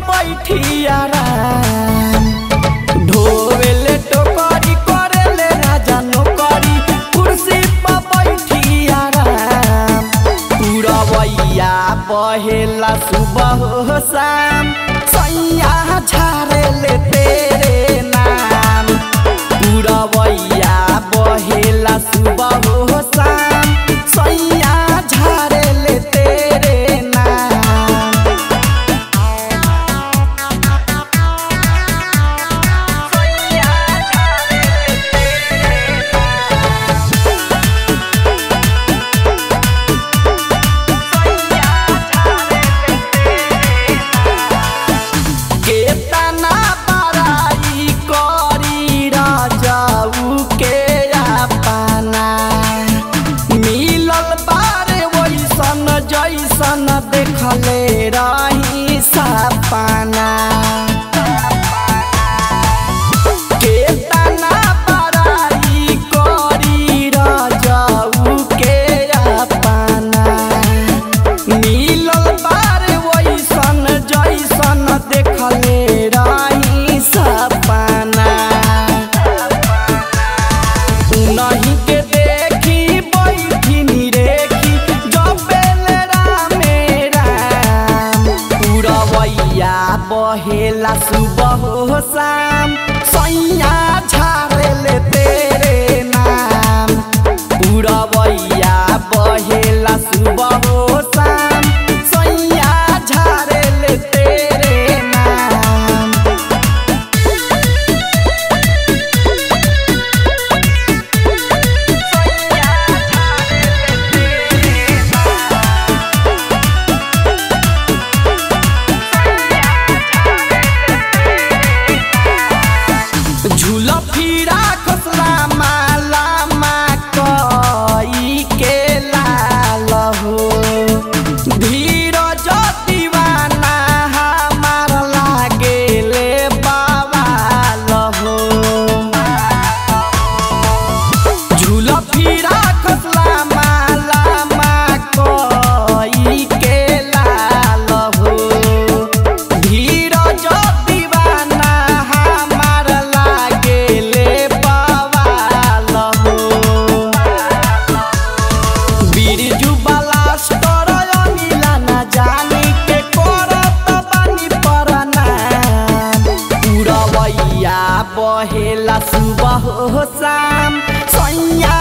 बैठिया राम ढोवेले टोकरी करेले राजा नौकरी कुर्सी पर बैठिया राम पुरवैया बहेला सुबह हो शाम सैया झारेले तेरे नाम पुरवैया बहेला सुबह हो शाम सैया झारेले तेरे नाम केतना बड़ाई करी राजाऊ के अपना मिलल बारे वैसन जैसन देखले रही सपना केतना बड़ाई करी राजाऊ के अपना मिलल बारे वैसन जैसन देखले रही सपना नहीं के देखी बैठी निरेखी जबेल रामे राम पुरवैया बहेला सुबह हो शाम सैया झारेले तेरे नाम पुरवैया बहेला सुबह हो शाम सैया झारेले तेरे नाम झूल फिरा खसला माला मा कई के लाल हो धीरज दीवाना हमार लागेले बवाल हो झूल फिरा खसला माला मा कई के लाल हो धीरज दीवाना हमार लागेले बवाल हो बिरजू बलास्टर अनिला ना जानी के करत बानी परनाम पुरवैया बहेला सुबह हो शाम सैया